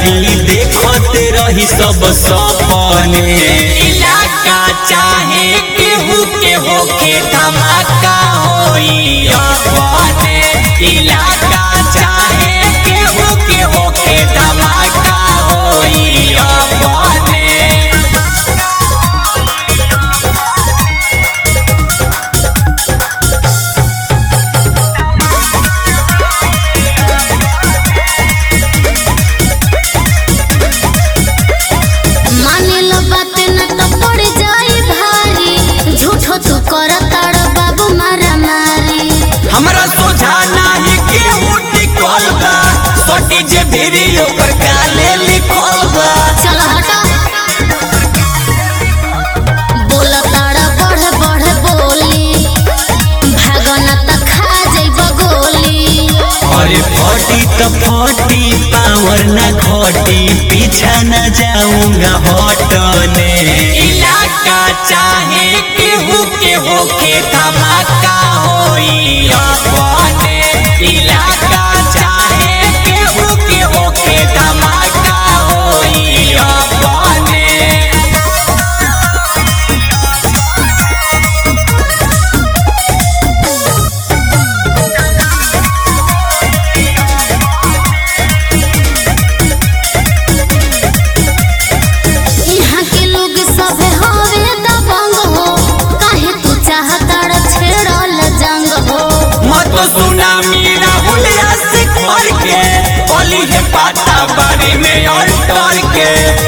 यारी देखते रही सब सपने इलाका चाहे केहू के होके धमाका होई अपने इलाका चाहे केहू के होके धमाका होई अपने मानेला बात न तो पड़ जाई भारी झूठो तू कर ताड़ बाबू मारा मारी हमरा सोझा नाही केहू टिकल बा सटी जे भिरी ओकर काले लिखल बा चल हटा बोल ताड़ बढ़ बढ़ बोली भागना त खा जाइब गोली अरे फटी त फटी पावर न घटी पीछा न जाऊंगा हटने इलाका चाहे केहू के होके धमाका होई अपने इलाका चाहे केहू के होके धमाका होई अपने यहाँ के लोग सब हवे दबंग हो काहे तू चाहताड़ छेड़ल जंग हो मत सुना मीरा हुलिया से खोल के ओली है पाता बारे में और डर के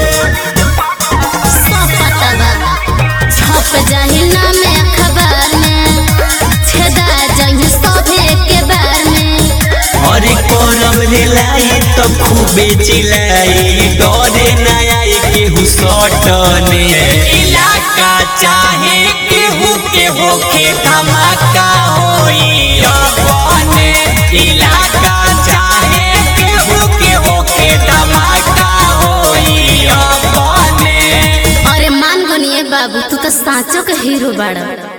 सब पता बा छप जाही नाम अखबार में छेदा जाही सभे के बार में और करब रेलाई तो खूबे चिल्लाई डरे न आई केहू सटने इलाका चाहे केहू के होके धमाका होई अपने इलाका चाहे केहू के होके धमाका होई अपने अरे मान गुनिए बाबू तू तो साँचो के हीरो बाड़ा